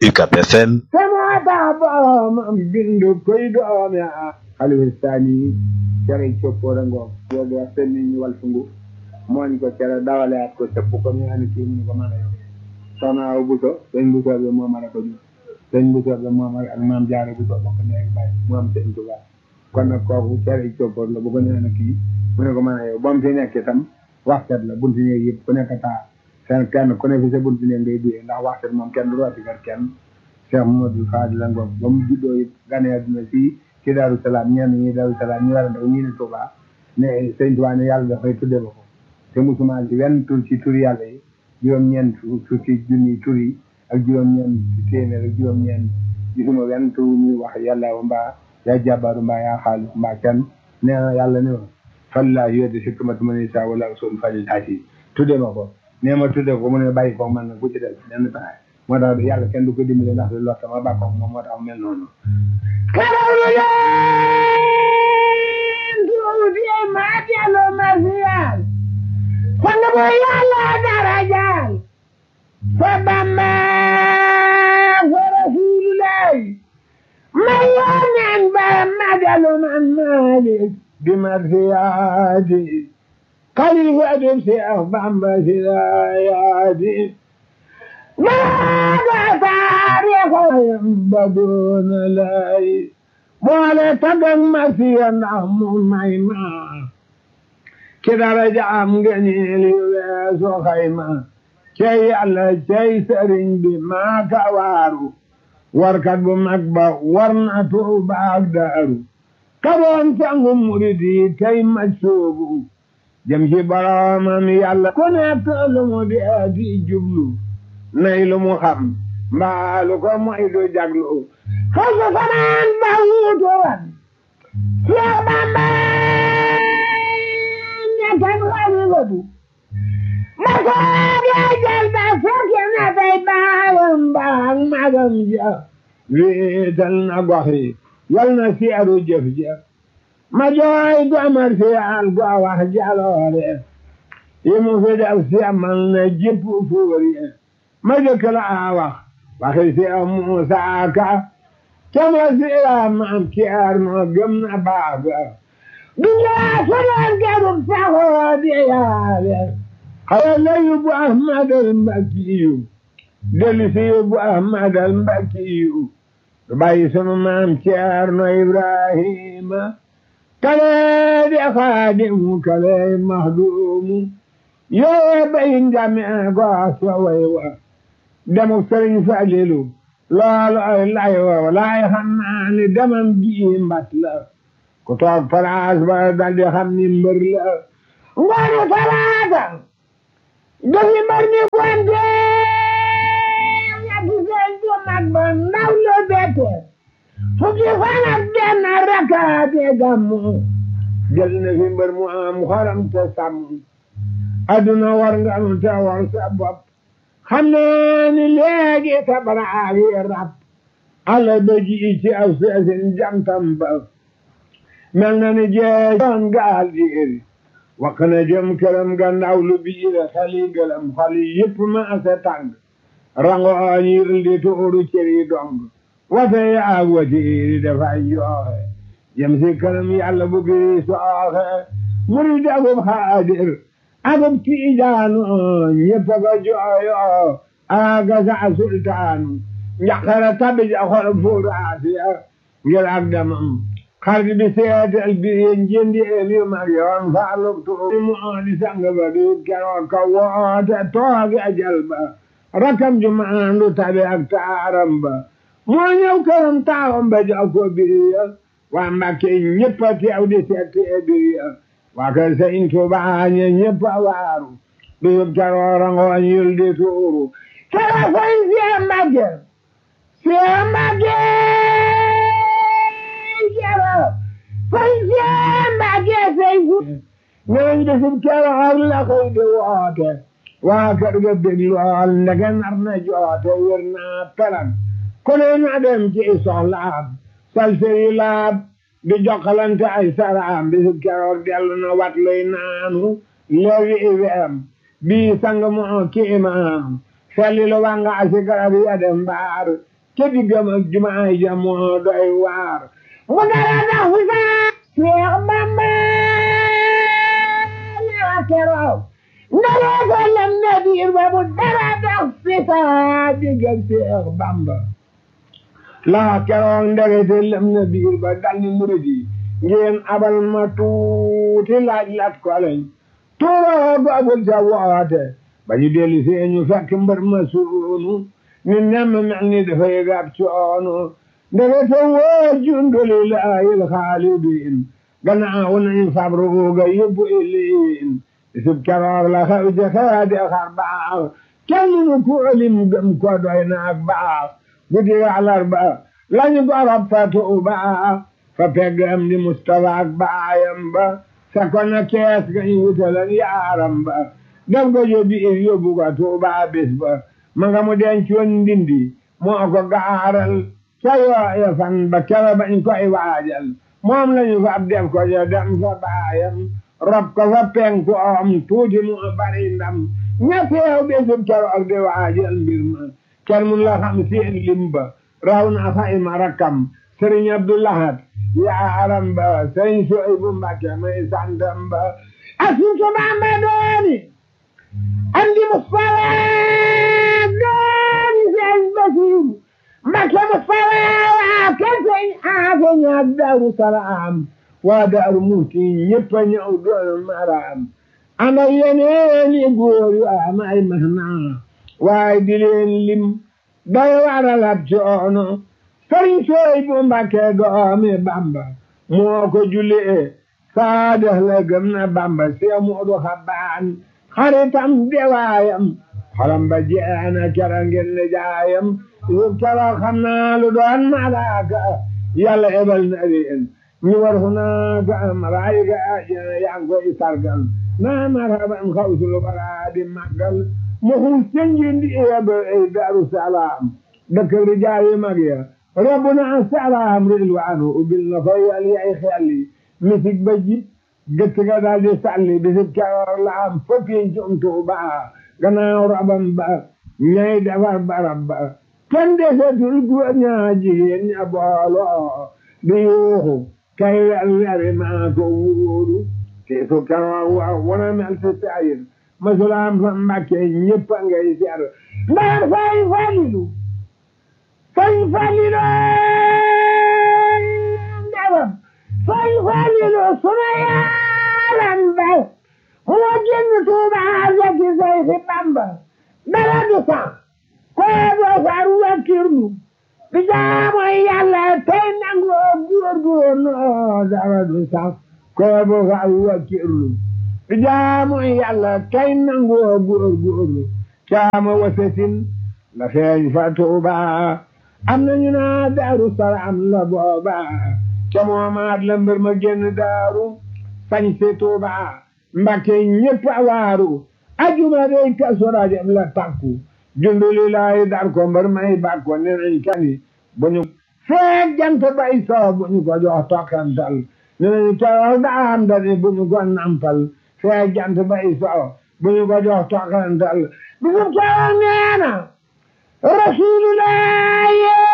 UCAB FM sama taa boromam bindu koy doomi a xalifa sani cere coppoora ngoog yoogi wax sen ni ñu wal fungu mooñ ko cere dawaleat ko sëpp ko ñu ani kii mu ko mën a yow soxna aw buso sëñ buso bi moo mën a ko jur sëñ buso bi moo mën ak maam jaare buso bokk neeg bàyyi mu am sëñ Tuba kon nag kooku cere coppoor la bu ko nee na kii mu ne ko mën a yow ba mu fi nekk itam waxtet la bunti néeg yëpp ku nekk taa seen kenn ku ne fi sa bunti néeg ngay duyee ndax waxtet moom kenn du rooti kër kenn Cheikh Mamadou Fadil la ngoog ba mu juddoo it gane àdduna fii ci Daaru Salaam ñenn ñi Daaru Salaam ñu war a daw ñii ne Touba ne sëñ Touba ne yàlla dafay tudde ma ko te musuma ci wenn tur ci tur yàlla yi juróom-ñeent fukki junni tur yi ak juróom-ñeent téeméer ak juróom-ñeent gisuma wenn tur ñuy wax yàlla wa mbaa yaa jàbbaaru mbaa yaa xaalis mbaa kenn nee na yàlla ne ma fallaa yoote si kamatu ma ne sa wala usul falil haasi tudde ma ko nee ma tudde ko mu ne bàyyi ko man na ku ci def nenn pexe moo tax yàlla kenn du ko dimbale ndax lu lott ma bàkkoog moom moo tax mel noonu karawlu leen tuuti ma dellu ma siyal sang bu yàlla darajaal fa bamba fa rasulullah ma yoneen ba ma dellu man malik bi ma siyaati xalifa du Seex Bamba siyaati maaga taarixayam ba doona lay boole tagag ma siya ndax mu may ma ki daraja am ngëneel yu weesu xayma cey yàlla cey sëriñ bi maa ka waaru warkat bu mag ba war na Tuuba ak Daaru karoon sangu murid yi tey ma soobu jëm ci boroomam yàlla ku nekk lu mu dee di jublu nay lu mu xam mbaalu ko moy du jaglu xasu fanaan ba wuutu wan Seex Bamba ñettan wali wadu ma soobee jël ba fukki na tey baayam baag magam ja wéetal na gox yi yal na seeru jëf ja ma jooy domar si al go wax jaloore yi mu fi def si amal na jëpp fuur yi ma jëkk la a wax waxi si a Muusaa Ka cama si a maam kiyaar noo gëm na baaga dunyaa sonoon gerub saxoo di yaale xaya la yóbbu Ahmad al Mbakkiyu dellu si yóbbu Ahmad al Mbakkiyu bàyyi sunu maam kiyaar no Ibrahima kale di xaadimu kale mahdumu yoo bayin jame go so way wa demu sëriñ Falilu loolu ay lay wa laay xam naa ni demam ji mbat la ku toog palaas ba dal di xam ni mbër la ngoonu talaata dafi mbër ni gonte ñetti seen ju mag ba ndaw lu bette fukki fan ak benn rakaate gàmmu jël na fi mbër mu am xoram te sàmm adduna war nga nu te war sa bopp xam ne ni léegi tabaraag yi rab alla doji ci aw seesin jantam ba mel na ni jee doon gaal diiri wax na jëm këram gannaaw lu biire xali gëlam xali yëpp ma ase tàng rango ñir di tuuru cëri dong wate yaag watiiri dafay jooxe jëm si këram yàlla bu giri sooxe muri dagub xaadir agub tiijaanu ñëpp ko jooyo aga sa sultaanu njaqara tabi ja xol fuuraasiya ngir ak damam xarit bi seetal bi njëndi emi mag yoon faaluk tuuri mu di sang ba di keroog ka woote toogi ajal ba rakam ju maandu tabi ak taaram ba moo ñëw këram taawam ba jox ko biriya waa Mbàkke ñëpp a teew di seet biriya waa kër Sëñ Tuubaa ñe ñëpp a waaru bisub keroog ngooñ yul di tuuru kera sëñ Seex Mbàkke Seex Mbàkke kera sëñ Seex Mbàkke sëñ ñooñ bisub keroog la koy di woote waa kër ga bég lool ndege nar na joote wér naa pelan ku ne na dem ci soxlaam sal sëri laab di jokkalante ay saraam bisub keroog dellu na wat luy naanu leewi iweem bii sang moo kiimaam felli lu wanga asi garab ya dem mbaar ca diggam ak jumaay ja moo doy waar mu dara dox fi sa Seex Bamba ñaa keroog ndara ko lem na biir ba mu dara dox fi sa digg ak Seex Bamba laa keroog ndegete lem na biir ba dal ni murid yi ngeen abal ma tuuti laaj lat ko lañ tuuroo googul sa woote ba ñu dellu see ñu fekk mbër ma suunu ni nemm mel ni dafay gab coono ndegete woo junduli laayil xaalidin gannaaw nañ fab ruuga yóbbu iliin isub keroog la xew ca xeedi xar baax kenn nu ku lim gëm ko doy na ak baax guddi àllarba lañu gorop fa tuuba fa peggam di Mustafa ak baayam ba sa ko na kees ga ñu wutalan yaaram ba def ko yóbbi ir yóbbu ko tuuba bis ba ma nga mu dencoon ndindi moo ko gaaral ca yooya fan ba kera bañ koy waajal moom lañu fa ab def ko ja dem fa baayam rob ko fa penku om tuuti mu bari ndam ñetteew bisub keroog di waajal mbir ma kenn mun la xam seen lim ba raw na fa ima rakkam sëriñ Abdoulahat yaaram ba sëriñ Suhaybu Mbàkke may santam ba asuusu Bamba dooni andi Mustafa dooni sëriñ Basiru Mbàkke Mustafa waa kër sëriñ Aafe ñaar Daaru Salaam waa Daaru Muhti ñëpp a ñëw doon maraam ana yeneen i góor yu am ay mahna waaye di leen lim day waral ab coono sëriñ sooy bu Mbàkke doomi Bamba moo ko jullee saadex la gëm na Bamba see Moodu Xabaan xaritam dewaayam xolam ba jeena kera ngeen ne jaayam yub kera xam naa lu doon malaaka yàlla ebal na leen ñu war fu naa ga am raay ga ajana yaa ngi koy sargal naa marhaban xawsul bara di màggal mu xul cenjin di ebe ay Daaru Salaam dëkk rijaal yi mag ya rabbuna salaam rilwaanu ubbil na fa yal yay xelli misik ba jib gëtt ga daal di sàlli bisib keroog la am foppiin cum Tuuba gannaaw rabam ba ñay defar barab ba kenn desetul góor ñaa jigéen ña booloo di yuuxu kay wer weri maa ko wuuru te su keroog wa wana mel si sayir masulaam fa Mbàkke ñëpp a ngay ser ndax fay falilu fay falilu ndawam fay falilu sunu yaaram ba moo génn Tuuba fekki say fi Bamba dara du sax koo doo far wakkirlu bi jaamu Yàlla tey nangoo góorgóorlu dara du sax koo doo far wakkirlu bi jaamu Yàlla tey nangoo góorgóorlu caama wasasin la feeñ fa Tuuba am nañu naa Daaru Salaam la booba ca moomaat la mbir ma génn daaru sañ si Tuuba Mbàkke ñëpp a waaru ajuma day Kazu Rajab la takku junduli laay dar ko mbër may bàkko ne nañ kani bu ñu feeg jant bay soo bu ñu ko jox tokkantal ne nañ keroog daam dani bu ñu ko nampal feeg jant bay soo bu ñu ko jox tokkantal bu ñu keroog neena rasulullah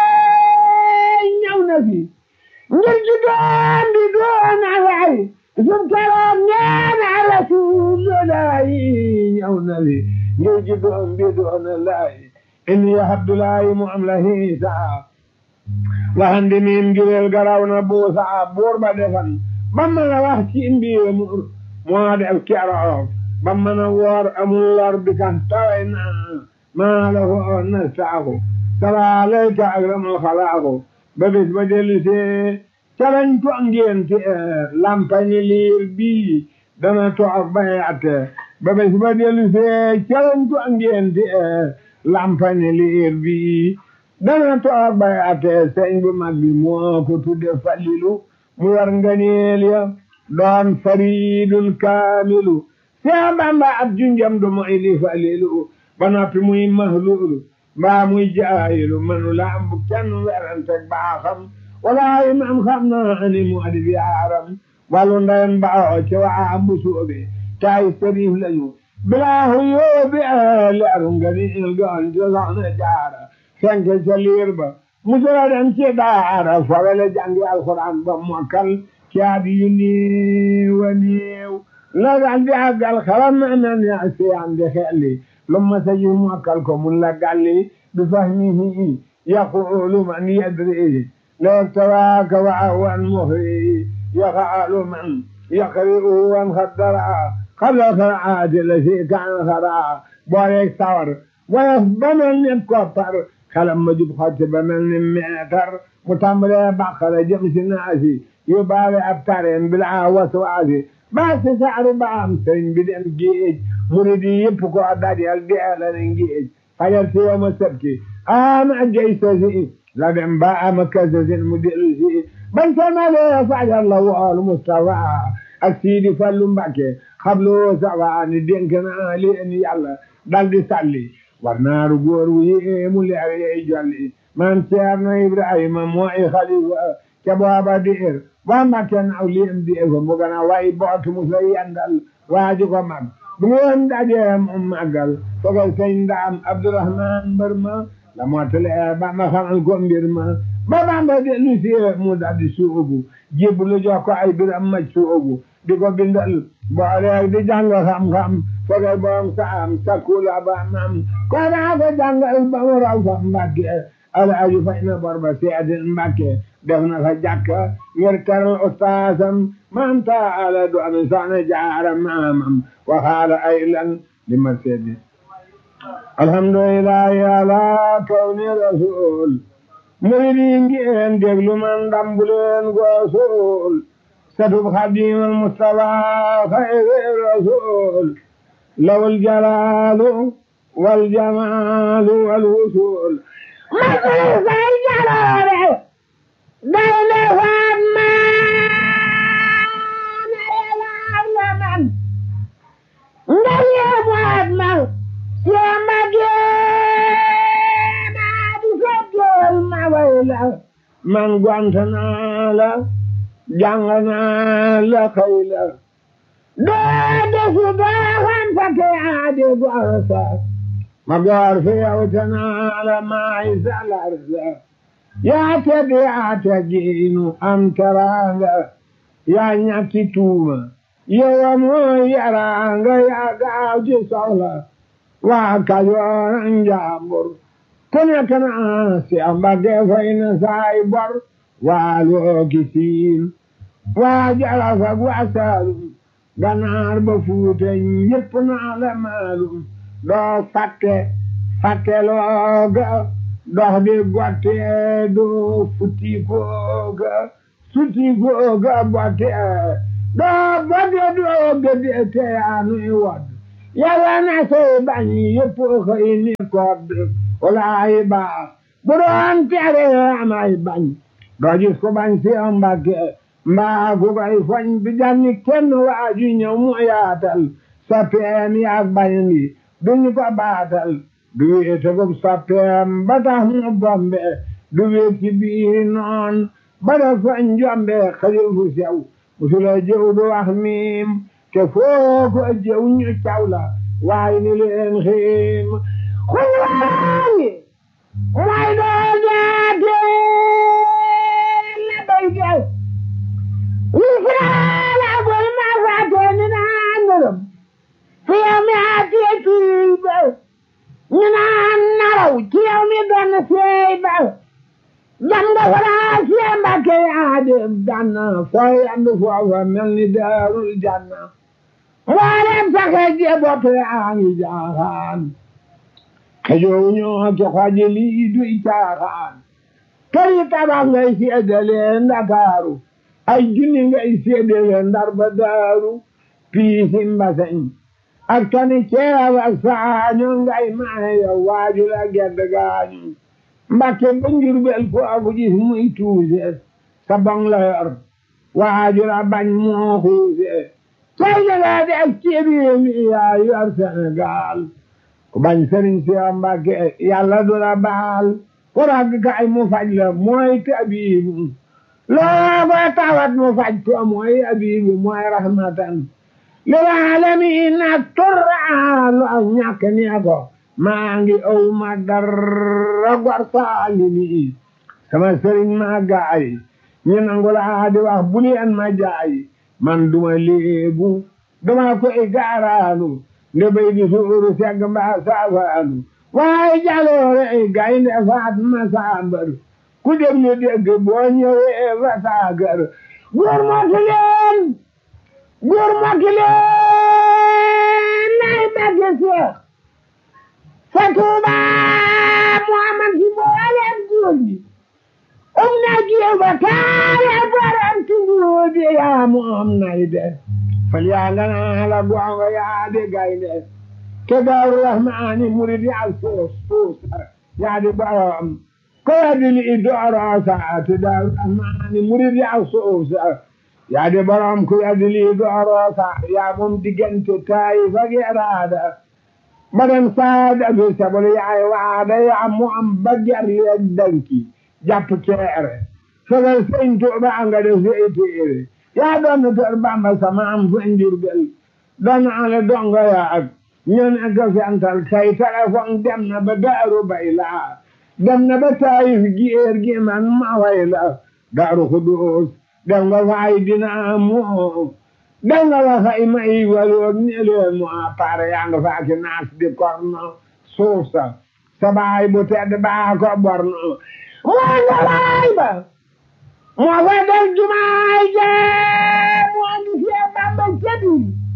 ñëw na fi ngir ji doon di doon alay sum keroog neena rasulullah ñëw na fi ngir ji doon di doon alay inni abdullahi mu am la hiisa waxandi miin jureel garaw na buusa buur ba defan ba mën a wax ci mbiir mu moo def keroog ba mën a woor amul lor bi kan taway naa maa la ko na saaku salaalayka akramul xalaaku ba bis ba dellu see calañ ko ngénte lampañi liir bii dana toog bay atte ba bis ba dellu see calañ ko ngénte lampañi liir bii dana toog bay atte sëñ bu mag bi moo ko tudde falilu mu war nganeel ya doon faridul kaamilu Seex Bamba ab junjam du moy li falilu ba noppi muy mahlulu mbaa muy jaayilu manu la am bu kenn werante baaxam walaayi man xam naa ni mu adi yaaram wàllu ndeyam baaxoo ci waa bu soobe taay sëriif lañu bilaahu yóobi leeru nga ni il goon ci soxna jaara fenk ca liir ba musula dem ci daara fawele jàngi alxuraan ba mokkal ci at yu néew a néew la dal di àggal xalam na na ne siyaan di xelli lu ma sa ji mokkal ko mun la galli bi fahmihi yaqulu man yadri لو ابتواك وعوا مهري يفعل من يقرئ وانخدرا قبل الخرعات التي كان خرعا بوريك ثور ويفضل الكفر خلم مجب خطب من المعتر متمر بقر جمس الناسي يبالي أبترين بالعا وسواسي بس سعر بام سرين بدن جيج مريدي يبكو أدادي الدعالة نجيج فجرت يوم السبت آم جيسوسي la dem ba am kasasin mu dellu si bañ ko nalee fajal la wool Mustafa ak Sidi Fallu Mbàkke xablu sawa ni dénk naa leen yàlla dal di salli war naaru góor wu yéemu leer yey jolli man Ceerno Ibrahima mooy xalifa ca booba diir waa Mbàkke naaw liem di ko mu gën a way bootu mu sa yendal waaju ko mag bu ngeen dajee mu màggal fogal sëñ Ndaam Abdourahman mbër ma la mottale ba ma xamal ko mbir ma ba Bamba dellu si mu daldi suubu jébbalu jox ko ay biram ma suubu di ko bindal boole di jàng xam-xam foge boom saam sakula ba mam ko daa ko jàngal ba mu raw fa Mbàkke alaaju fay na bor ba seedin Mbàkke def na fa jàkka ngir teral ustaasam man ta ala du ami soxna jaara maamam waxaala ay lan li ma seedi alhamdulillahi ala kawni rasul muridi ngeen déglu man dambuleen goosul satub xadimal mustafa xayri rasul lawul jalaalu wal jamaalu wal wusul masal say jaloore day le faat maana yelaar la man ndal ye faat man Samba Gueye di seddeel ma way la man gont naa la jàng naa la xëy la doo desu doo xam fa ke aadi gorsa ma goor fi yow te naa la maay salar la yaa tedd yaa teggiinu am teraanga yaa ñàkki tuuma yow mooy yaraanga yaa gaaw ci soxla waa Kajoor njàmbur ku nekk naa si Mbàkke fay na saay bor waa looki siin waa Jolof ak waa Saalum Ganaar ba Fuuta ñépp naa la maalum doo fàtte fàtte looga dox di gotte doo futti kooga sutti kooga botte doo botte doo gëdde te yaa nuy wodd yàlla na sey bañ yëpp xëy ni kodd walaay baax bu doon tere amay bañ doo gis ko bañ si Mbàkke mbaa ku koy foñ bi janni kenn waaju ñëw mu yaatal soppeem yaag bañ bi duñu ko baatal du wéete ko soppeem ba tax mu bombe du wéet ci biir noon ba da foñ jombe xajul fu sew musula jëw du wax miim te foo ko jëw ñu caw la waaye ni leen xiim xul waayi may doo jaate la bay gel wisraala bul ma faate ni naa ngërëm fi yow mi aatee kii ba ñu naan naraw ci yow mi doon seey ba jam nga faraa sie mbàkke yaa dem janna fooy andu foofa mel ni daarul janna mboolem saxe jebote yaa ngi jaaxaan xejoow ñoo ke xoji lii duy caaxaan këri tabax ngay seedale ndakaaru ay junni ngay seedale ndar ba daaru piisi mbaseñ ak tani ceeb ak saaño ngay maayo waaju la gedd gaañu mbakke ba njurbel ko aku gis muy tuuse sa bong la yor waaju la bañ moo xuuse tey daga de ak ceebi mi yaa yor Sénégal ku bañ sëriñ si Mbàkke yàlla du la baal ku rag kay mu faj la mooy tabiibu loo ko tawat mu faj ko mooy abibu mooy rahmatan lil aalamiin ak turra lu ak ñàkk nee ko maa ngi aw ma dara gor saalimi sama sëriñ maa gaay ñu nangu laa di wax bu leen ma jaay man duma léebu duma koy gaaraanu nde bay di suuru segg mbaa saafaanu waaye jaloore ay gaynde faat ma saambar ku déglu dégg boo ñëwee fa saagar góor mokki leen góor mokki leen nay bagge seex fa tuuba muhammad si booleem góor ñi um na jiw ba kaare borom tuguudi yaa mu am nay de fal yaa nga naa la gonga yaa di gaynde te daaru rahmaani murid yaa suus suus yaa di borom ko waddi li dooroosa te daaru rahmaani murid yaa suus yaa di borom ko waddi li dooroosa yaa moom diggante taayi fa geeraada madam saada bi sabol yaay waada yaa mu am ba ger yeeg danki jàpp ceere fegal sëñ Tuuba nga def si téere yaa doon kër Bamba sama am fa Njurbel doon ale donga yaa ak ñoo nekk fental kay téléphone dem na ba Daaru Bayla dem na ba Taayif géer gi man ma way la Daaru Xudoos dem nga fay dina moo dem nga fa fay may waloog ni leen mu appaare yaa nga faaki naas di korno suuf sa sa baay bu tedd baa ko borno moo nga waay ba moo fa def jumaay jee moo ngi fee Bamba cebi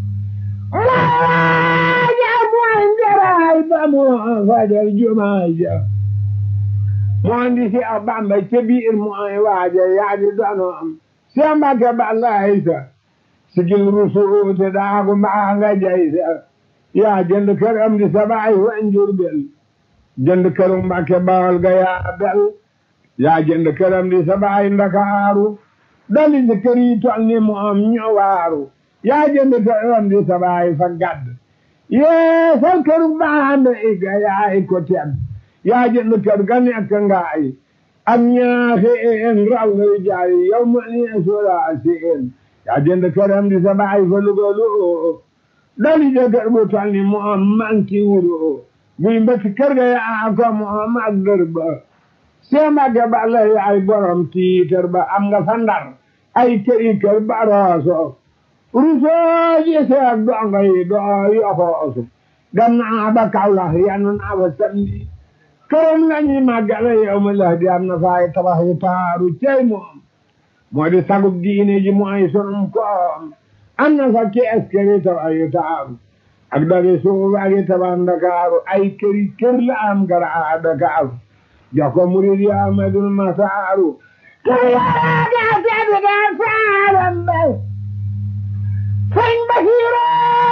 waaja mooy njaraay ba moo fa def jumaay je moo ngi fee Bamba ca biir mooy waaja yaa di donoom see Mbàkke Balaay sa sigil rusuute daagu mbaa nga jay sa yaa jënd kër am di sa baay wa Njurbel jënd kër Mbàkke Bawol ga yaa bel yaa jënd këram di sa baay Ndakaaru dali si kër yi tol ni moom ñu waaru yaa jënd këram di sa baay fa gadd yee sal këru baande iga yaay ko tedd yaa jënd kër ga nekk ngaay am ñaaxe een raw nga jaay yow ma ni sura si een yaa jënd këram di sa baay fa lugalu dali si kër bu tol ni moom manki wuru buy mbëkk kër ga yaa ko moom ak dër ba Seemage Balla yaay borom tiitër ba am nga fa Ndar ay këri kër ba rooso rusoo ji seeg dongo yi doo yoxoosu dem naa ba Kawlax yanu naa fa samedi këram la ñuy màggale yow ma la di am na faay tabax yu taaru cey moom moo di sagub diine ji mooy sunum koom am na fa kees këri tabax yu taaru ak dagi suuf ak i tabax Ndakaaru ay këri kër la am gara Dakaaru jox ko murid yi Ahmadul Masaaru te yaa gaa tedd gaa saaram bay sëñ Basiru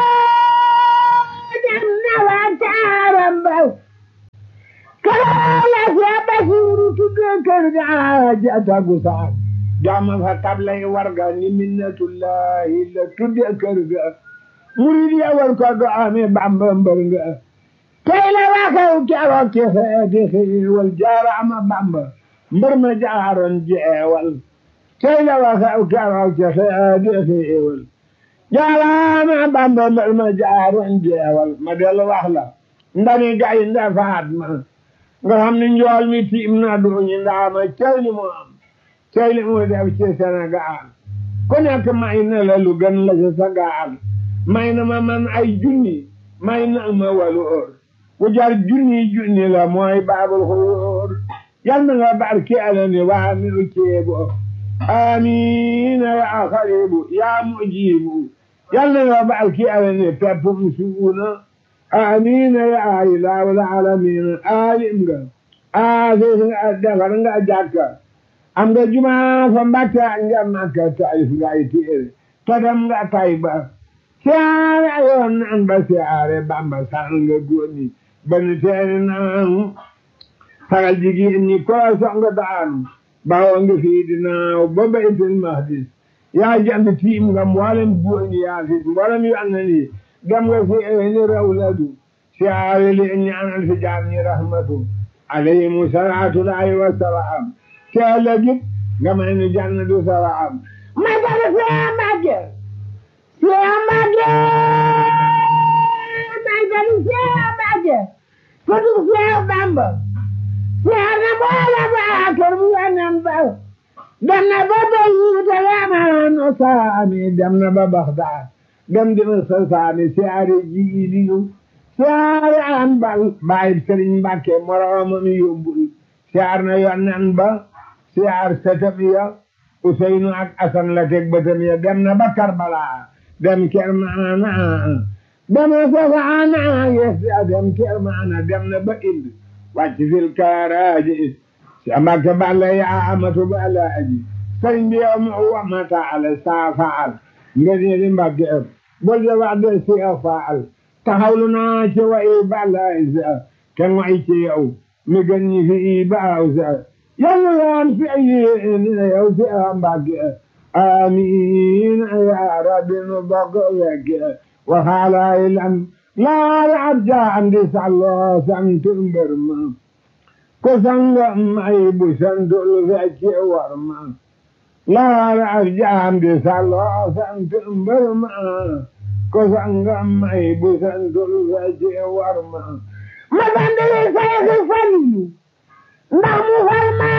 dem na wa taaram bay kalaa la see Basiru tudde kër gaa jatagu saar jama fa tablay warga ni minnatullahi la tudde kër ga murid yi war ko do ame Bamba mbër nga tey la waxew keroog ci xeeti xiiwal jaaraama Bamba mbër ma jaaroon jeewal tey la waxew keroog ci xeeti xiiwal jaaraama Bamba mbër ma jaaroon jeewal ma dellu wax la ndani gay nda faat ma nga xam ne njool mi tiim na duñu ndaama cey li mu am cey li mu def ci Sénégal ku nekk may na la lu gën la ci sa gaal may na ma man ay junni may na ma waloor ku jar junni junni la mooy baabul xuruur yal na nga barke alani waa mi u ceebo amiina ya xaribu ya mujibu yal na nga barke alani peppum suuna amiina ya ilaawul alamiina alim nga aafis nga defar nga jàkka am nga jumaa fa mbatta nga makka taif nga ay téere tadam nga tayba siyaare ayoon nan ba siyaare bamba sal nga góoni bani teeni naan sagal jigéen ñi ko song daan bawo nga fii dinaaw ba baytul mahdis yaa jant tiim nga mboolem góoni yaa fi mboolem yu an ni dem nga fi ni rawladu siyaare li ñaanal fi jaam ñi rahmatu alayhimu salaatu laahi wa salaam te ëllëgit nga may ni jannatu salaam ma dara see màgge see màgge may dara see màgge Sëtu Seex Bamba Seex na wala baa kër bu yonen ba dem na ba Beyrut yamaano saami dem na ba Baxdaad dem dina sa saami siyaare jiiliyu siyaare an bal baay Sëriñ Mbàkke moroomam yóbbul siyaar na yonen ba siyaar setam ya Useynu ak Asan la teg bëtam ya dem na ba Karbala dem Kermaana dem na Safaana yes dem Kermaana dem na ba Ind wàcc fil kaaraaji si Mbàkke balla yaa amatu balla aji sëriñ bi yow mu wamata ala saa faal nga ne di Mbàkke ëpp bol de wax de si a faal taxawlu naa ci wa i balla sa te ngoy ci yow mi gën ñi fi i baaw sa yàlla yaan fi ay yow si a Mbàkke amiin ya rabbi nu bokk wekk waxaalaay lan laal ab jaam di sàlloo sant mbër ma ko sangam ay bu santul fecc war ma laal ab jaam di sàlloo sant mbër ma ko sangam ay bu santul fecc war ma ma bandali sayxi falilu ndax mu far ma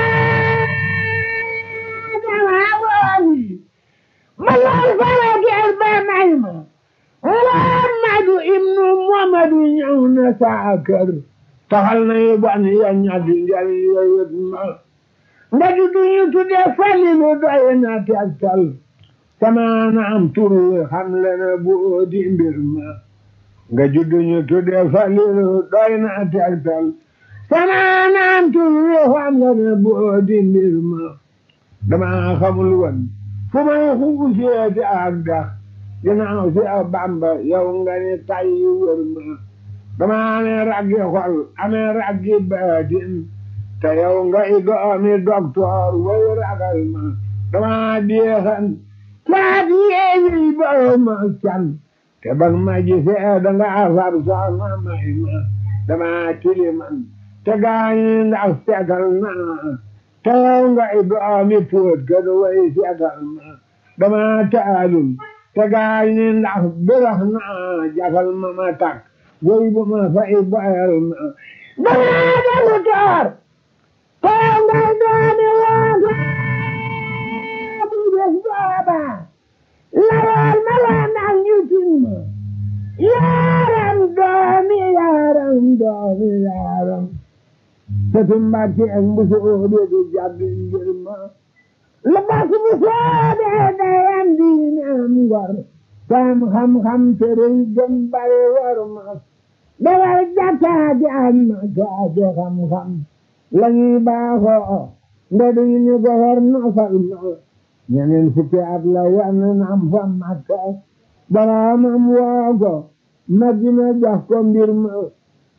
dama wooni ma laal fara geer ba may ma Muhammadu ibnu Muhammadu ñëw na saa kër taxal na yu ban ya ñaddi njariñ yooyut ma nga juddu ñu tudde Falilu doy na tegtal sama na am tur wi xam le na bu di mbir ma nga juddu ñu tudde Falilu doy na tegtal sama na am tur wi xam le na bu di mbir ma dama xamul woon fu may xuuseeti ak dax ginnaaw si a bamba yow nga ni tay wër ma dama amee raggi xol amee raggi baatin te yow nga i doomi doktoor way ragal ma dama deexan caat yeewi boo ma can te bag ma gisee danga far soxna may ma dama tiliman te gaañi ndax seetal naa te yow nga i doomi póot ka du way seetal ma dama taalum te gaay ni ndax birax naa jafal ma ma tak woy bu ma fay boyal ma danaa delu toor te ngay doomi waata bu des booba larool ma la ndax ñu tin ma yaaram doomi yaaram doomi yaaram te tumbati ak mbusu oobe du jàddu ngir ma la bas bu soobee dayam diine am ngor sam xam-xam tere gëm bare war ma dawal jàkkaati am ma kaate xam-xam la ñuy baaxoo nda duñu ñu gofar nofal ma ñeneen fukki at la wan nam fa makka baraamam woo ko madina jox ko mbir ma